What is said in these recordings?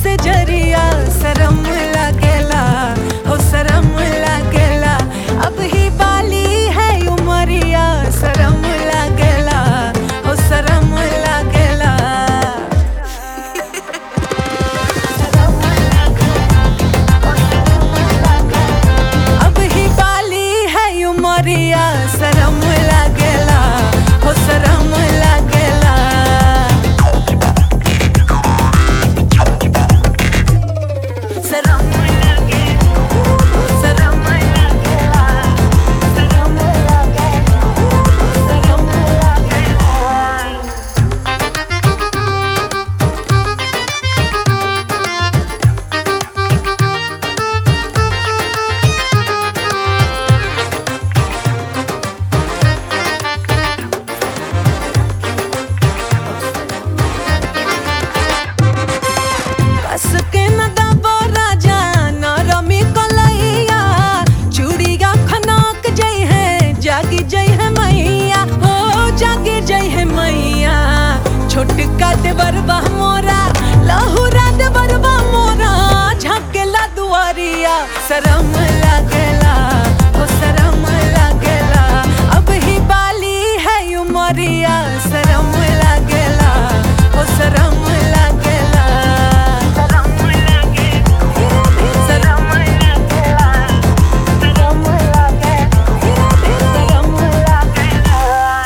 से जरिया शरम लागेला हो शरम लागेला अब ही बाली है उमरिया शरम लागेला हो शरम लागेला अब ही बाली है उमरिया शरम लागेला हो शरम लागेला शरम लागेला शरम लागेला शरम लागेला शरम लागेला कस के न दबो राजा न रमी कलैया चूड़िया खनक जई है जागी जई है मैया हो जागी जई है मैया छोटका देवरबा मोरा लहुरा देवरबा मोरा झकेला दुआरिया शरम लागेला हो शरम लागेला अब ही बाली है उमरिया शरम लागेला हो शरम लागेला शरम लागेला शरम लागेला शरम लागेला शरम लागेला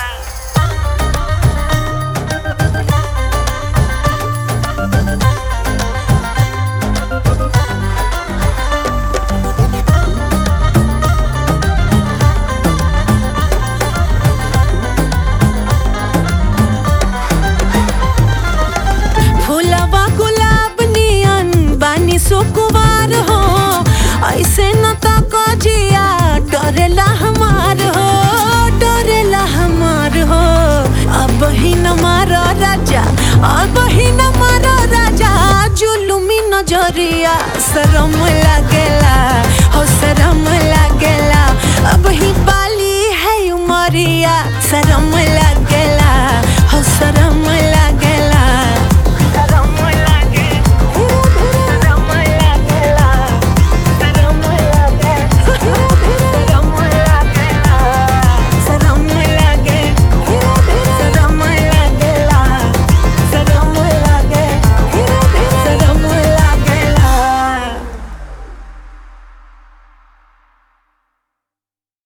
फूलवा गुलाब नियन बानी सुकुवार हो ऐसे न तो कजिया डरेला हमार हो डरेला हमार हो अब ही न मारो राजा अब ही न मारो राजा जुलुमी नजरिया शरम लागेला हो शरम लागेला अब ही बाली है उमरिया शरम लागेला